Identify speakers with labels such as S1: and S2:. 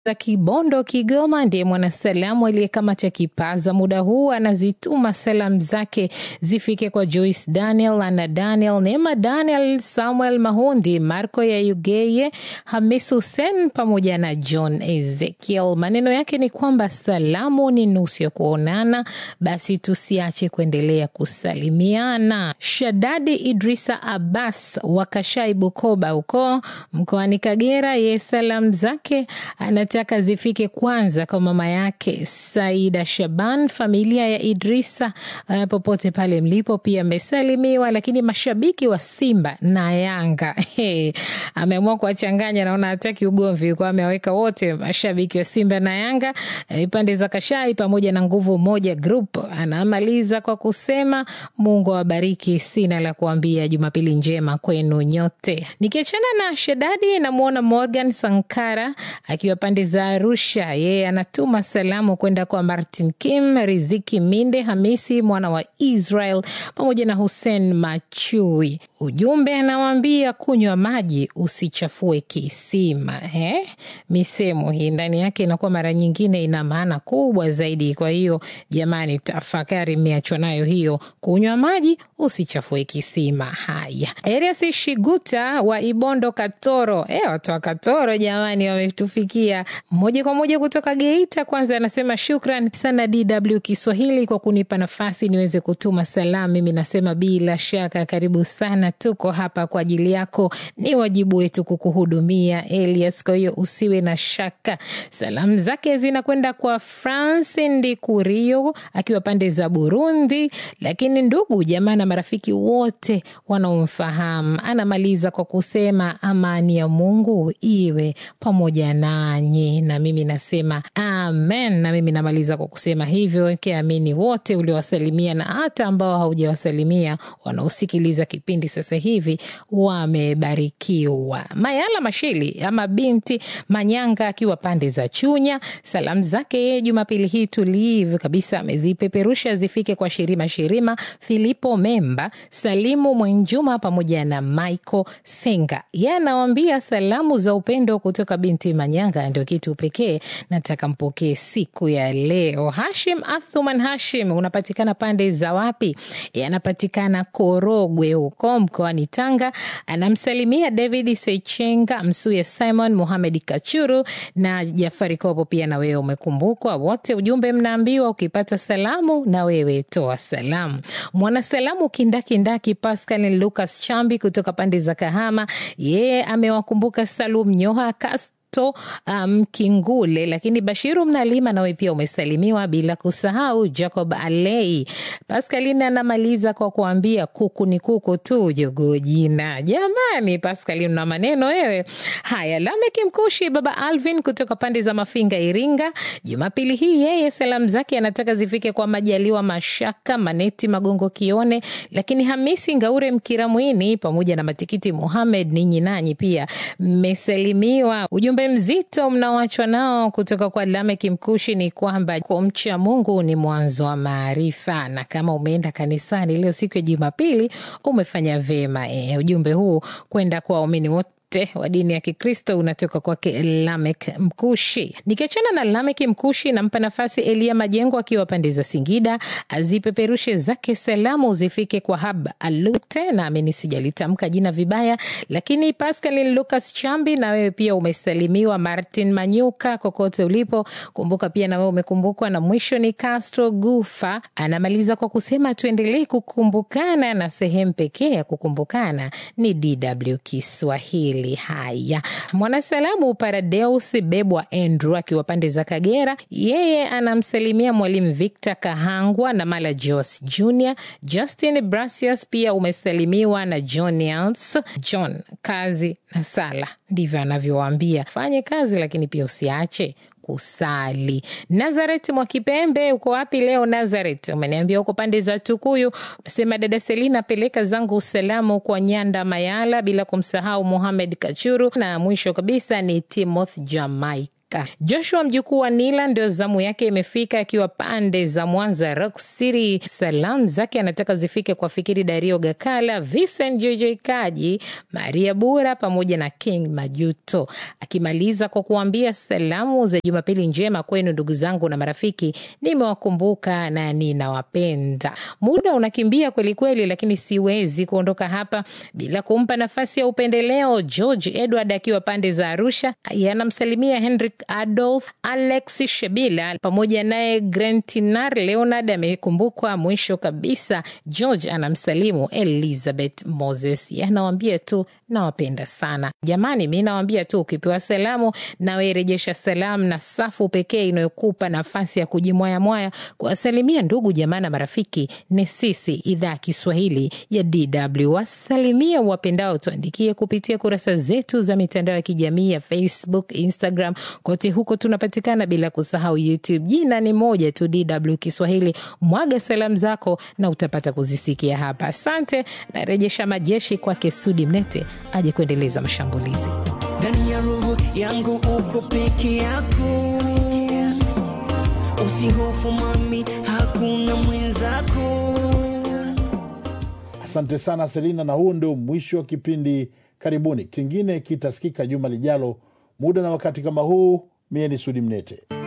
S1: za Kibondo, Kigoma, ndiye mwanasalamu aliyekamata kipaza muda huu, anazituma salamu zake zifike kwa Joyce Daniel, Ana Daniel, Neema Daniel, Samuel Mahundi, Marco ya Ugeye, Hamis Hussein pamoja na John Ezekiel. Maneno yake ni kwamba salamu ni nusu ya kuonana, basi tusiache kuendelea kusalimiana. Shadadi Idrisa Abbas wa Kashai, Bukoba huko mkoani Kagera, ye salamu zake anataka zifike kwanza kwa mama yake Saida Shaban, familia ya Idrisa uh, popote pale mlipo pia amesalimiwa, lakini mashabiki wa Simba na Yanga hey, ameamua kuwachanganya, naona hataki ugomvi kwa amewaweka wote mashabiki wa Simba na Yanga eh, pande za Kashai pamoja na Nguvu Moja Group. Anamaliza kwa kusema Mungu awabariki, sina la kuambia, Jumapili njema kwenu nyote. Nikiachana na Shedadi, namwona Morgan Sankara akiwa pande za Arusha, yeye anatuma salamu kwenda kwa Martin Kim, Riziki Minde, Hamisi mwana wa Israel pamoja na Hussein Machui. Ujumbe anawaambia kunywa maji usichafue kisima. Eh, misemo hii ndani yake inakuwa mara nyingine ina maana kubwa zaidi. Kwa hiyo jamani, tafakari, mmeachwa nayo hiyo, kunywa maji usichafue kisima. Haya, Erias Shiguta wa Ibondo Katoro, eh, watu wa Katoro jamani, wametufikia moja kwa moja kutoka Geita. Kwanza anasema shukran sana DW Kiswahili kwa kunipa nafasi niweze kutuma salamu. Mimi nasema bila shaka, karibu sana, tuko hapa kwa ajili yako, ni wajibu wetu kukuhudumia Elias, kwa hiyo usiwe na shaka. Salamu zake zinakwenda kwa France Ndikurio akiwa pande za Burundi, lakini ndugu jamaa na marafiki wote wanaomfahamu. Anamaliza kwa kusema amani ya Mungu iwe pamoja nanyi, na mimi nasema amen. Na mimi namaliza kwa kusema hivyo, kiamini wote uliowasalimia na hata ambao haujawasalimia wanaosikiliza kipindi sasa hivi wamebarikiwa. Mayala Mashili ama binti Manyanga akiwa pande za Chunya, salamu zake yeye Jumapili hii tulivu kabisa amezipeperusha zifike kwa Shirima Shirima, Filipo Memba, Salimu Mwenjuma pamoja na Michael Senga. Yeye anawambia salamu za upendo kutoka binti Manyanga ndio kitu pekee nataka mpokee siku ya leo. Hashim Athuman Hashim, unapatikana pande za wapi? Yanapatikana Korogwe huko mkoani Tanga. Anamsalimia David Sechenga, Msuya Simon, Muhamed Kachuru na Jafari Kopo. Pia na wewe umekumbukwa wote. Ujumbe mnaambiwa ukipata salamu na wewe toa salamu. Mwanasalamu kindakindaki Pascal Lucas Chambi kutoka pande za Kahama, yeye amewakumbuka Salum Nyoha Kas to Mkingule, um, lakini Bashiru Mnalima nawe pia umesalimiwa, bila kusahau Jacob Alei. Pascaline anamaliza kwa kuambia kuku ni kuku tu, jogoo jina. Jamani, Pascaline na maneno wewe. Haya, Lameki Mkushi, baba Alvin kutoka pande za Mafinga, Iringa, Jumapili hii yeye salamu zake anataka zifike kwa Majaliwa Mashaka, Maneti Magongo Kione, lakini Hamisi Ngaure Mkiramwini pamoja na Matikiti Muhamed, ninyi nanyi pia mmesalimiwa. Ujumbe mzito mnaoachwa nao kutoka kwa Lameki Mkushi ni kwamba kumcha Mungu ni mwanzo wa maarifa, na kama umeenda kanisani leo siku ya Jumapili umefanya vema. E, ujumbe huu kwenda kwa waumini wote wa dini ya Kikristo unatoka kwake Lamek Mkushi. Nikiachana na Lamek Mkushi, nampa nafasi Elia Majengo akiwa pande za Singida azipeperushe zake salamu zifike kwa Hab Alute, naamini sijalitamka jina vibaya, lakini Pascal Lucas Chambi, na wewe pia umesalimiwa. Martin Manyuka, kokote ulipo, kumbuka pia na wewe umekumbukwa. Na mwisho ni Castro Gufa, anamaliza kwa kusema tuendelee kukumbukana, na sehemu pekee ya kukumbukana ni DW Kiswahili. Haya, mwanasalamu Paradeus Bebwa Andrew akiwa pande za Kagera, yeye anamsalimia mwalimu Victor Kahangwa na Mala Jos Junior. Justin Brasius pia umesalimiwa na John Yans. John, kazi na sala, ndivyo anavyowaambia. Fanye kazi, lakini pia usiache kusali. Nazaret Mwakipembe, uko wapi leo Nazaret? Umeniambia uko pande za Tukuyu. Unasema dada Selina, peleka zangu salamu kwa Nyanda Mayala, bila kumsahau Muhamed Kachuru, na mwisho kabisa ni Timoth Jamaica Afrika. Joshua mjukuu wa Nila ndio zamu yake imefika, akiwa pande za Mwanza Rock City. Salamu zake anataka zifike kwa Fikiri Dario Gakala, Vincent JJ Kaji, Maria Bura pamoja na King Majuto, akimaliza kwa kuambia salamu za Jumapili njema kwenu ndugu zangu na marafiki, nimewakumbuka na ninawapenda. Muda unakimbia kwelikweli, lakini siwezi kuondoka hapa bila kumpa nafasi ya upendeleo. George Edward akiwa pande za Arusha anamsalimia Henrik Adolf, Alex Shebila pamoja naye Grentinar Leonard amekumbukwa. Mwisho kabisa, George anamsalimu Elizabeth Moses, anawambia tu nawapenda sana jamani. Mi nawambia tu ukipewa salamu nawe rejesha salamu, na safu pekee inayokupa nafasi ya kujimwayamwaya kuwasalimia ndugu jamaa na marafiki ni sisi, idhaa ya Kiswahili ya DW. Wasalimia wapendao, tuandikie kupitia kurasa zetu za mitandao ya kijamii ya Facebook, Instagram, kote huko tunapatikana, bila kusahau YouTube. Jina ni moja tu, DW Kiswahili. Mwaga salamu zako na utapata kuzisikia hapa. Asante, narejesha majeshi kwake Sudi Mnete aje kuendeleza mashambulizi
S2: ndani ya roho yangu. Uko peke yako, usihofu mami, hakuna mwenzako.
S3: Asante sana Selina, na huu ndio mwisho wa kipindi. Karibuni, kingine kitasikika juma lijalo, muda na wakati kama huu. Mie ni Sudi Mnete.